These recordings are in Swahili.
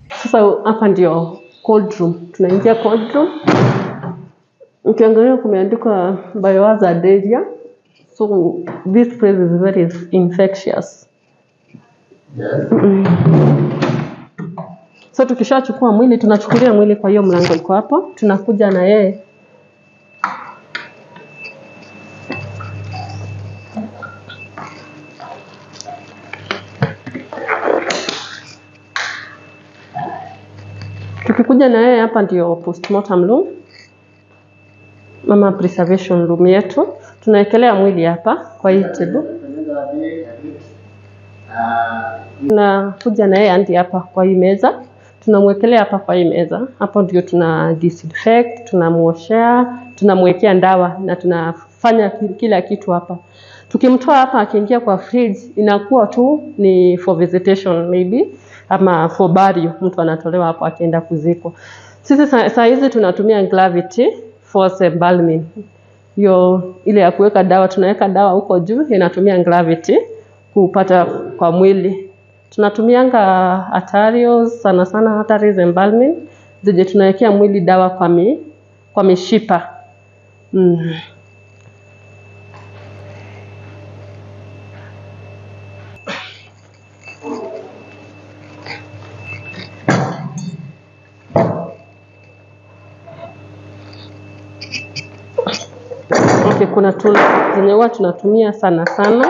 Sasa hapa ndio cold room, tunaingia cold room. Ukiangalia kumeandikwa biohazard area, so this place is very infectious. So tukishachukua mwili, tunachukulia mwili kwa hiyo mlango iko hapo, tunakuja na yeye Tukikuja na yeye hapa ndio postmortem room ama preservation room yetu. Tunawekelea mwili hapa kwa hii table. Tunakuja na yeye hadi hapa kwa hii meza, tunamwekelea hapa kwa hii meza. Hapo ndio tuna disinfect, tunamwoshea, tunamwekea dawa na tunafanya ki- kila kitu hapa. Tukimtoa hapa akiingia kwa fridge inakuwa tu ni for visitation maybe ama for burial, mtu anatolewa hapo akienda kuzikwa. Sisi saa saa hizi tunatumia gravity force embalming hiyo ile ya kuweka dawa, tunaweka dawa huko juu, inatumia gravity kupata kwa mwili. Tunatumianga arterials sana sana arteries embalming zenye tunawekea mwili dawa kwa mi, kwa mishipa mm. Okay, kuna tools zenye huwa tunatumia sana sana.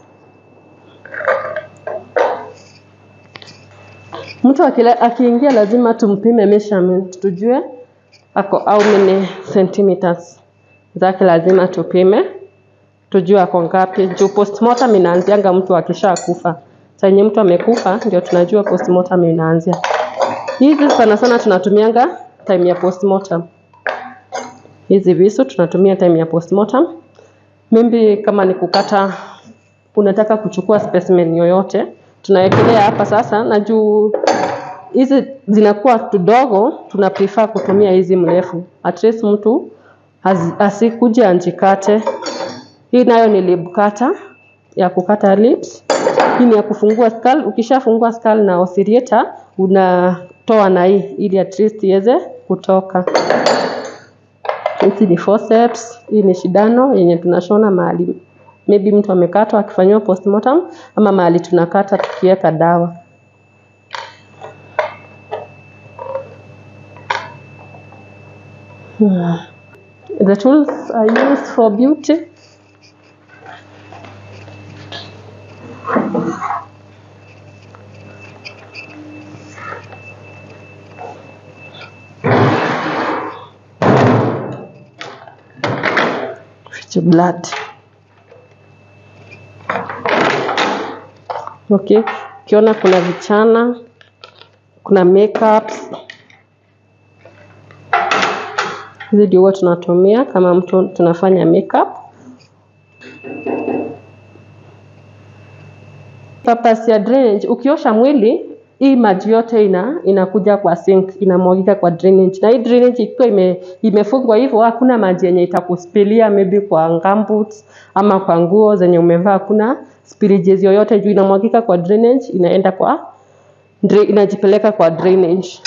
Mtu akila- akiingia lazima tumpime measurement tujue ako how many centimeters zake, lazima tupime tujue ako ngapi, juu postmortem inaanzianga mtu akishakufa. Saa yenye mtu amekufa ndio tunajua postmortem inaanzia. Hizi sana sana tunatumianga time ya postmortem hizi visu tunatumia time ya postmortem. Maybe kama ni kukata, unataka kuchukua specimen yoyote, tunawekelea hapa sasa, na juu hizi zinakuwa tudogo, tuna prefer kutumia hizi mrefu, at least mtu asi- asikuje anjikate. Hii nayo ni lip cutter ya kukata lips. Hii ni ya kufungua skull. Ukishafungua skull na oscillator unatoa na hii ili at least iweze kutoka. Hizi ni forceps, hii ni shindano yenye tunashona mahali maybe mtu amekatwa akifanyiwa postmortem ama mahali tunakata tukiweka dawa. Hmm. The tools are used for beauty. Fetch blood. Okay, ukiona kuna vichana, kuna makeups. Hizi ndio huwa tunatumia kama mtu tunafanya makeup. Purpose ya drainage, ukiosha mwili hii maji yote ina inakuja kwa sink inamwagika kwa drainage, na hii drainage ikiwa ime, imefungwa hivyo, hakuna maji yenye itakuspilia maybe kwa gumboots ama kwa nguo zenye umevaa, hakuna spillages yoyote juu inamwagika kwa drainage, inaenda kwa dra, inajipeleka kwa drainage.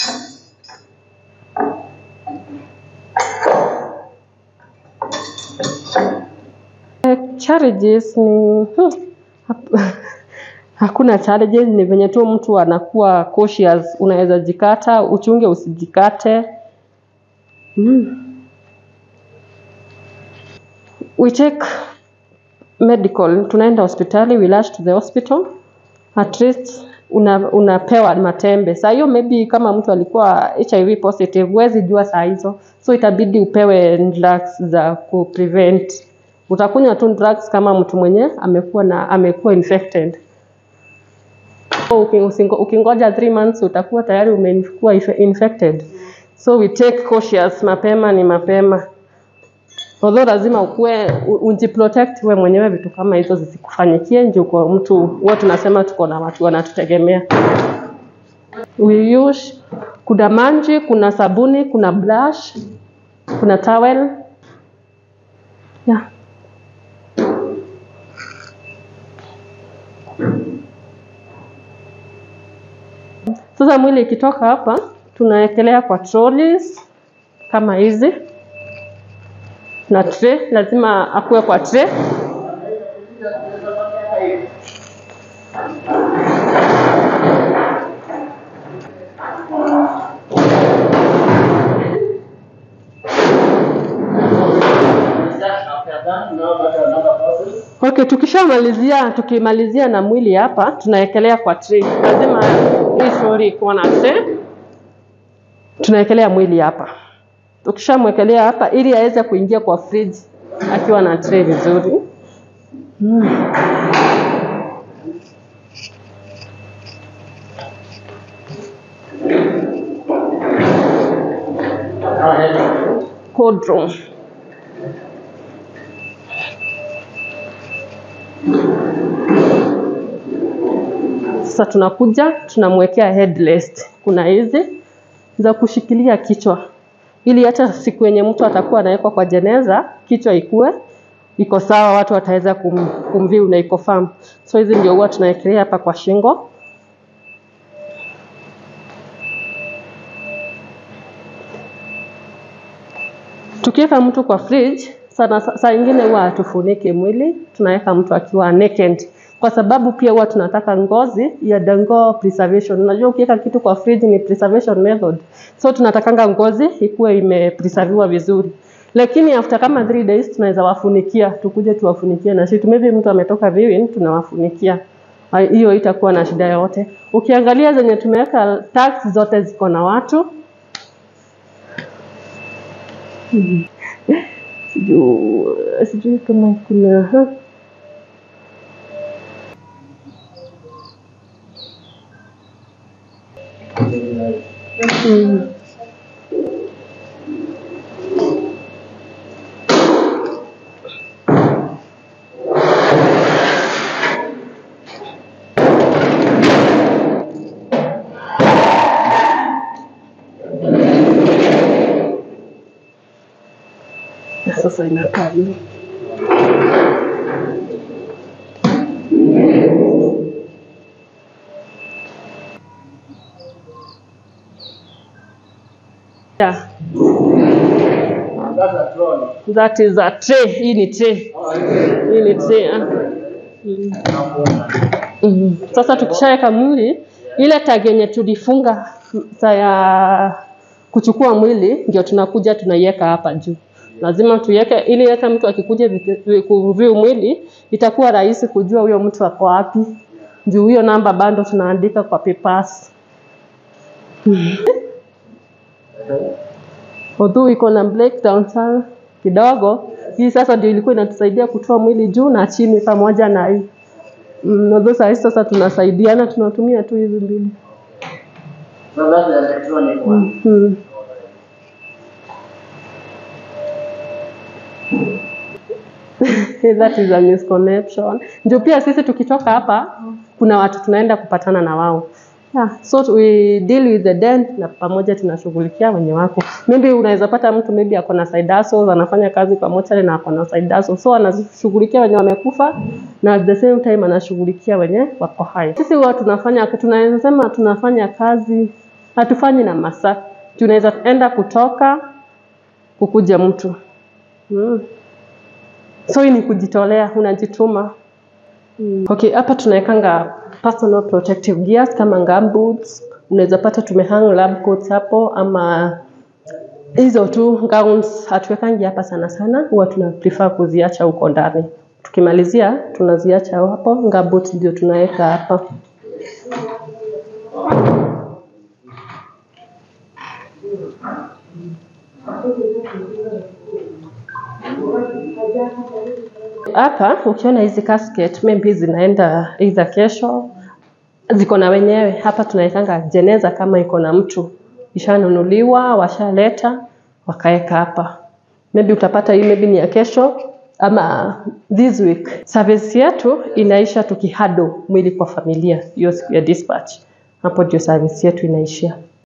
Eh, Challenges ni hmm, hap- hakuna challenges, ni venye tu mtu anakuwa cautious. Unaweza jikata, uchunge usijikate. Mm. We take medical, tunaenda hospitali, we rush to the hospital at least una, unapewa matembe. Saa hiyo maybe kama mtu alikuwa HIV positive, huwezi jua saa hizo, so itabidi upewe drugs za ku prevent. Utakunywa tu drugs kama mtu mwenye amekuwa na amekuwa infected. So, uki- usingo- ukingoja 3 months utakuwa tayari umekuwa inf- infected. So we take cautious, mapema ni mapema. Although lazima ukue u- ujiprotect wewe mwenyewe, vitu kama hizo zisikufanyikie nje. Uko mtu huwa tunasema tuko na watu wanatutegemea. We use kuna maji, kuna sabuni, kuna brush, kuna towel. Yeah. Sasa mwili ikitoka hapa, tunawekelea kwa trolleys kama hizi na tray, lazima akuwe kwa tray. Okay, tukishamalizia tukimalizia na mwili hapa, tunawekelea kwa tray. Lazima hii story ikuwa na tray. Tunawekelea mwili hapa. Tukishamwekelea hapa ili aweze kuingia kwa fridge akiwa na tray vizuri. Cold room. Sasa tunakuja tunamwekea headrest. Kuna hizi za kushikilia kichwa, ili hata siku yenye mtu atakuwa anawekwa kwa jeneza, kichwa ikue iko sawa, watu wataweza kum, kumview na iko firm. So hizi ndio huwa tunawekelea hapa kwa shingo. Tukiweka mtu kwa fridge sana, saa ingine huwa hatufuniki mwili, tunaweka mtu akiwa naked kwa sababu pia huwa tunataka ngozi iadongo preservation. Unajua ukiweka kitu kwa fridge ni preservation method, so tunatakanga ngozi ikuwe imepreserviwa vizuri, lakini after kama 3 days tunaweza wafunikia, tukuje tuwafunikie na shit. Maybe mtu ametoka viewing, tunawafunikia hiyo, itakuwa na shida yote. Ukiangalia zenye tumeweka tags zote ziko na watu sijui sijui kama kuna ha? Mm. Na Sasa inakaa hivi. Yeah. That is a tray. Hii ni tray. Hii ni tray. ah. Mm. Mhm. Sasa tukishaweka mwili, ile tag yenye tulifunga saa ya kuchukua mwili ndio tunakuja tunaiweka hapa juu. Lazima tuiweke ili hata mtu akikuja viki- kuview mwili itakuwa rahisi kujua huyo mtu ako wapi. Juu hiyo namba bado tunaandika kwa papers. Although iko na breakdown sana kidogo, hii sasa ndio ilikuwa inatusaidia kutoa mwili juu na chini pamoja na hii. Mm, although saa hizi sasa tunasaidiana, tunatumia tu hizi mbili. So that's the electronic one. Mm. That is a misconnection. Ndio pia sisi tukitoka hapa kuna watu tunaenda kupatana na wao. Yeah, so we deal with the dead na pamoja tunashughulikia wenye wako. Maybe unaweza pata mtu maybe ako na side hustles, anafanya kazi kwa mochari na ako na side hustles. So anashughulikia wenye wamekufa na at the same time anashughulikia wenye wako hai. Sisi huwa tunafanya tunaweza sema tunafanya kazi hatufanyi na masaa. Tunaweza enda kutoka kukuja mtu. Mm. So hii ni kujitolea, unajituma. Mm. Okay, hapa tunawekanga personal protective gears kama gumboots. Unaweza pata tumehang lab coats hapo ama hizo tu gowns hatuwekangi hapa sana sana, huwa tuna prefer kuziacha huko ndani. Tukimalizia tunaziacha hapo, gumboots ndio tunaweka hapa. Hapa ukiona hizi casket maybe zinaenda either kesho, ziko na wenyewe. Hapa tunawekanga jeneza kama iko na mtu ishanunuliwa, washaleta wakaweka hapa. Maybe utapata hii maybe ni ya kesho ama this week. Service yetu inaisha tukihado mwili kwa familia hiyo siku ya dispatch. Hapo ndio service yetu inaishia.